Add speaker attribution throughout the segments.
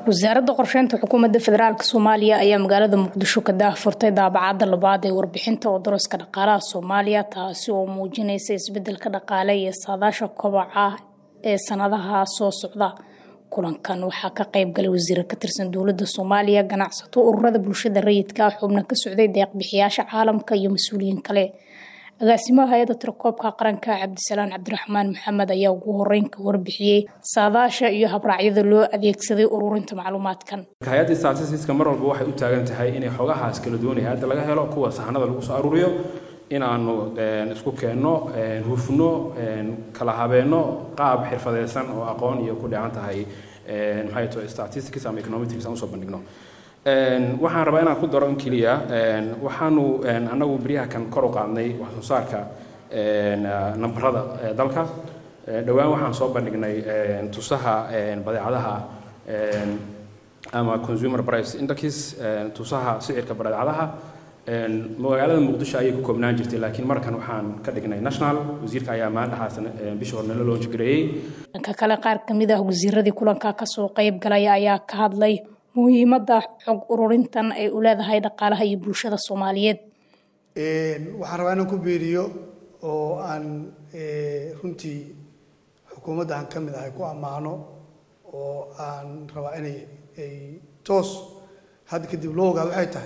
Speaker 1: wasaaradda qorsheynta xukuumadda federaalk soomaaliya ayaa magaalada muqdisho ka daahfurtay daabacadda labaad ee warbixinta odoroska dhaqaalaha soomaaliya taasi oo muujinaysa isbedelka dhaqaale iyo saadaasha kobaca ee sanadaha soo socda kulankan waxaa ka qayb galay wasiiro ka tirsan dowladda soomaaliya ganacsato ururada bulshada rayidka xubno ka socday deeqbixiyaasha caalamka iyo mas-uuliyiin kale agaasimaha hay-adda tirakoobka qaranka cabdisalaan cabdiraxmaan maxamed ayaa ugu horeyn ka warbixiyey saadaasha iyo habraacyada loo adeegsaday ururinta macluumaadkan
Speaker 2: hay-adda statistiska mar walba waxay u taagan tahay inay xogahaas kala duwanaya hadda laga helo kuwa saxanada lagu soo aruuriyo inaanu isku keenno hufno kala habeenno qaab xirfadeysan oo aqoon iyo ku dheehan tahay maxay tahay statistics ama econometrics aan usoo bandhigno waxaan rabaa inaan ku daro in keliya waxaanu annagu beryahakan kor u qaadnay wax soo saarka nambarada dalka dhowaan waxaan soo bandhignay tusaha badeecadaha ama consumer price index tusaha sicirka badeecadaha magaalada muqdisho ayay ku koobnaan jirtay laakiin markan waxaan ka dhignay national wasiirka ayaa maalindhaxaas bishii hore nala loonji gareeyey
Speaker 1: dhanka kale qaar kamid ah wasiiradii kulanka kasoo qayb galaya ayaa ka hadlay muhiimadda xog ururintan ay u leedahay dhaqaalaha iyo bulshada soomaaliyeed
Speaker 3: waxaan rabaa inaan ku beeriyo oo aan runtii xukuumadda aan ka mid ahay ku ammaano oo aan rabaa inay ay toos hadda kadib loo ogaado waxay tahay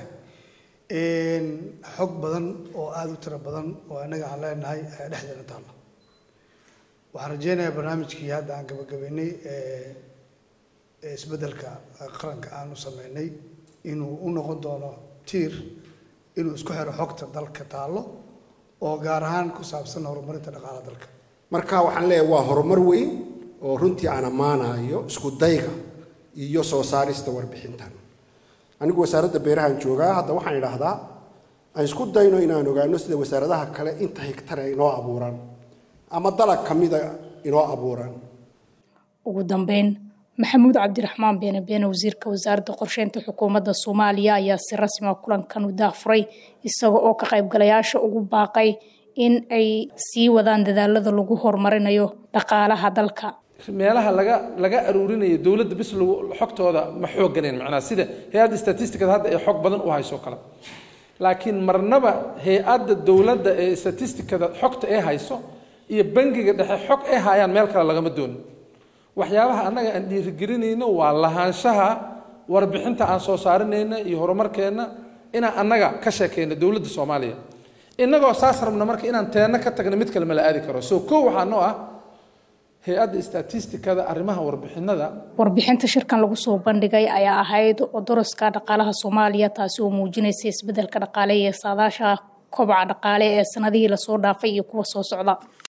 Speaker 3: xog badan oo aada u tiro badan oo annaga aan leenahay ayaa dhexdeena taalla waxaan rajeynayaa barnaamijkii hadda aan gabagabeynay isbeddelka qaranka aanu sameynay inuu u noqon doono tiir inuu isku xiro xogta dalka taallo oo gaar ahaan ku saabsan horumarinta dhaqaalaha dalka
Speaker 4: marka waxaan leeyahay waa horumar weyn oo runtii aan ammaanayo isku dayga iyo soo saarista warbixintan anigu wasaaradda beerahaan joogaa hadda waxaan idhaahdaa aan isku dayno inaan ogaano sida wasaaradaha kale inta higtare inoo abuuran ama dalag ka mida inoo abuuran
Speaker 1: ugu dambeyn maxamuud cabdiraxmaan beene beene wasiirka wasaaradda qorsheynta xukuumadda soomaaliya ayaa si rasmi a kulankan u daahfuray isaga oo ka qaybgalayaasha ugu baaqay in ay sii wadaan dadaalada lagu horumarinayo dhaqaalaha dalka
Speaker 5: meelaha laga laga aruurinayo dowladda bis lagu xogtooda ma xooganayn macnaha sida hay-adda statisticada hadda ay xog badan u hayso kale laakiin marnaba hay-adda dowladda ee statisticada xogta ee hayso iyo bangiga dhexe xog ay hayaan meel kale lagama doonin waxyaabaha annaga aan dhiirigelinayno waa lahaanshaha warbixinta aan soo saarinayna iyo horumarkeenna inaan annaga ka sheekayno dowladda soomaaliya innagoo saas rabna marka inaan teenno ka tagna mid kale ma la aadi karo so kow waxaa noo ah hay-adda statisticada arrimaha warbixinada
Speaker 1: warbixinta shirkan lagu soo bandhigay ayaa ahayd odoroska dhaqaalaha soomaaliya taasi oo muujinaysa isbedelka dhaqaale iyo saadaasha kobaca dhaqaale ee sanadihii lasoo dhaafay iyo kuwa soo socda